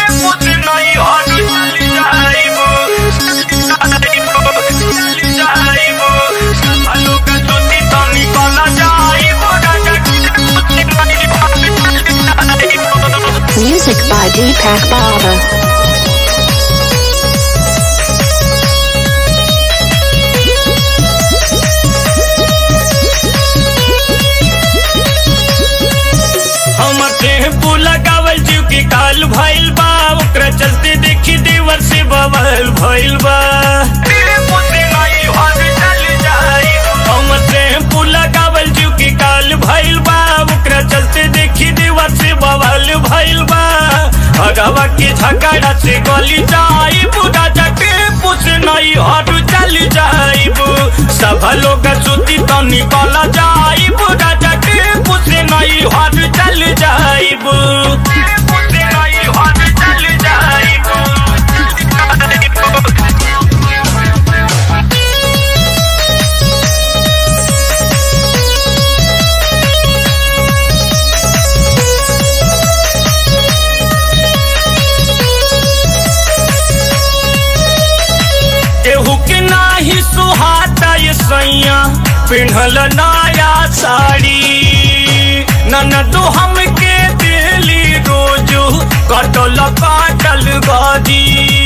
कुछ नहीं और चल जाइबो जाइबो आलू का चोटी तो निकल जाइबो राजा कुछ नहीं और चल जाइबो Music by Deepak Baba. हमर टेम्पू लगावल जीव के काल भइल बा ओकरा चलते देखी देवर से बवाल भइल बा हमर टेम्पू लगावल जीव के काल भइल बा ओकरा चलते देखी देवर से बवाल भइल बा हगवा के झगड़ा से गली जाई बुढ़ा टेम्पू से नहीं हट चल जाइब सब लोग सुती तो निकल जाई बुढ़ा टेम्पू से नहीं हट चल जाइब से नहीं हट चल जाइब केहू के नाही सुहाता ये सैया पिन्हल नया साड़ी ननदो हमके दिली रोजू कटल काटल गदी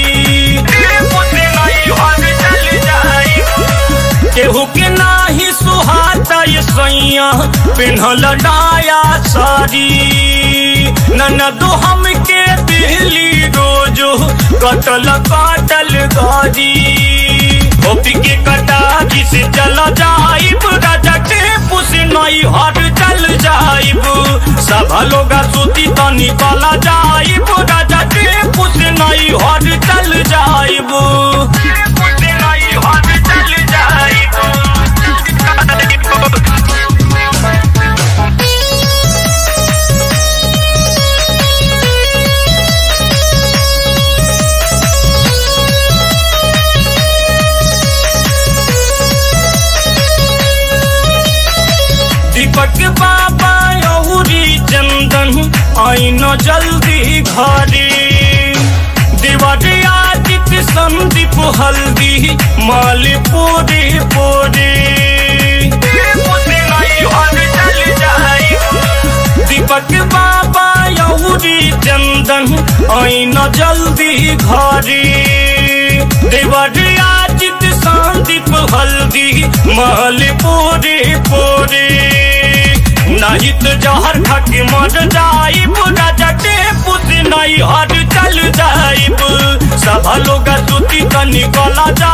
केहू के नाही सुहाता ये सैया पिन्हल नया साड़ी ननदो हमके दिली रोजू कटल काटल गदी होपी के कटा से चल जाइब राजा टेपू से नई हट चल जाइब सब लोग सूती तो निकल जाइब राजा टेपू से नई हट चल जाइब टेपू से नई हट चल जाइब दीपक बाबा यौरी चंदन आइन जल्दी घरे दिवाली आदित्य संदीप हल्दी माल पूरे पूरे दीपक बाबा यौरी चंदन आइन जल्दी घरे दिवाली आदित्य संदीप हल्दी महल पूरे पूरे नहीं तो जहर खके मर जाइब राजा टेपू से नहीं हर चल जाइब सब लोग सूती तो निकल जा